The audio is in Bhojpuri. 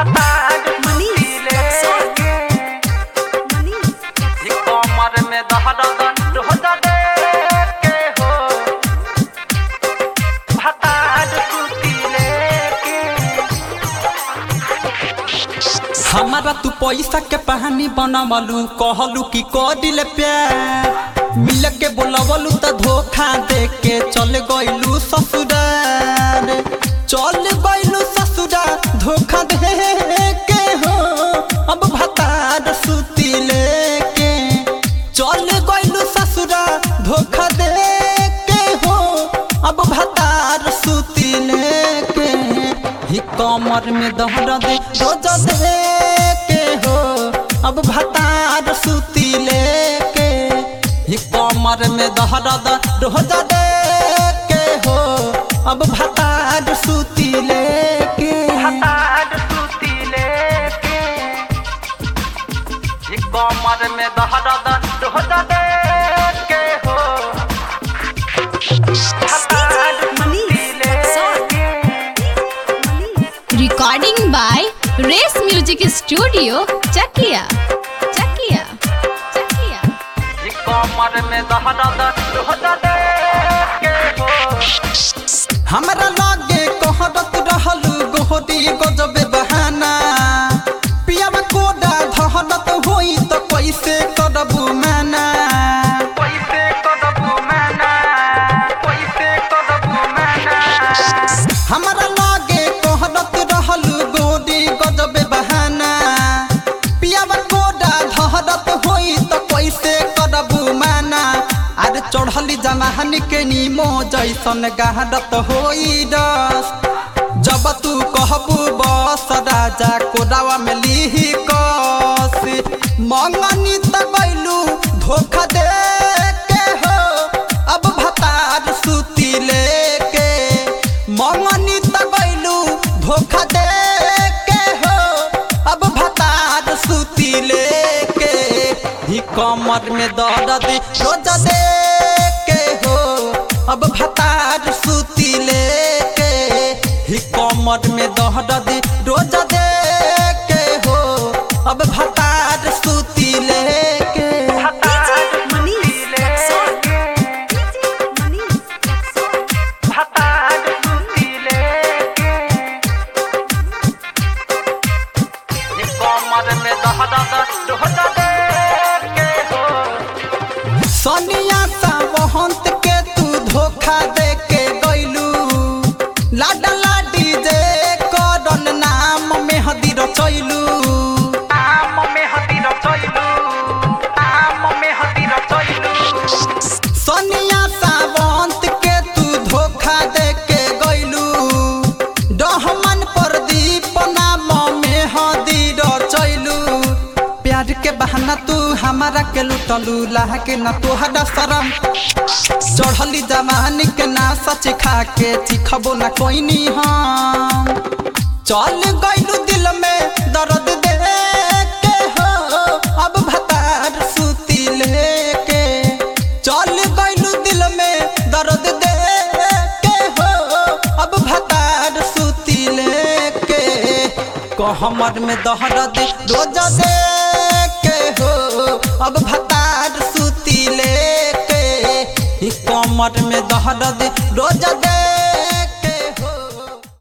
भतार मनीष लेके मनीष ये कमर में दहरद रोजा दे के हो भतार सूती लेके हमारा तू पैसा के पानी बनवलू कहलू कि कदिल प्यार मिल के बोलवलू त धोखा दे के चल गइलू ससुरार चल गइलू ससुरार धोखा दे के हो अब भतार सूती लेके चल गइलू ससुरार धोखा दे के हो अब भतार सूती लेके ही कमर में दहर दे रोज दे के हो अब भतार सूती लेके ही कमर में दहर दे रोज दे के हो अब भतार सूती लेके भतार सूती लेके ये कमर में दहरद रोजा दे के हो भतार सूती लेके Recording by Race Music Studio, Chakia. Chakia. Chakia. ये कमर में दहरद रोजा दे के हो हमरा लागे कहरत रहलू गोहरी गजबे बहाना पियावा कोडा धहरत होई त कैसे करबू माना पैसे कदबू मैना पैसे कदबू मैना हमरा लागे कहरत रहलू गोरी गजबे बहाना पियावा कोडा धहरत होई त कैसे करबू माना अरे चढ़ली जमाहन के नीमो जैसन गहरत होई रस जब तू कहबू बस राजा कोडावा में लीही कस मंगनी त गइलू धोखा दे के हो अब भतार सूती लेके मंगनी त गइलू धोखा दे के हो अब भतार सूती लेके ही कमर में दर्द रोज दे के हो अब भतार सूती लेके ही कमर में दर्द रोज दे के हो अब भतार सूती लेके भतार मनीष लेके मनीष भतार सूती लेके ये कमर में दहरद रोजा दे के हो सोनिया सा वहंत के तू धोखा दे के गइलू लाडा लाडी जे करन नाम में हदी रचैलू आम में हती रचैलू आम में हती रचैलू सोनिया सा वहंत के तू धोखा दे के गइलू डहमन प्रदीप नाम में हदी रचैलू प्यार के बहाना तू हमारा के लुटलू लाह के न तोहरा शरम चढ़ली जमानी के ना सच खा के चिखबो ना कोई नी हम चल गइलू दिल में दर्द दे के हो अब भतार सूती लेके चल गइलू दिल में दर्द दे के हो अब भतार सूती लेके कहमर में दहरद रोज दे के हो अब भतार सूती लेके ही कमर में दहरद रोज दे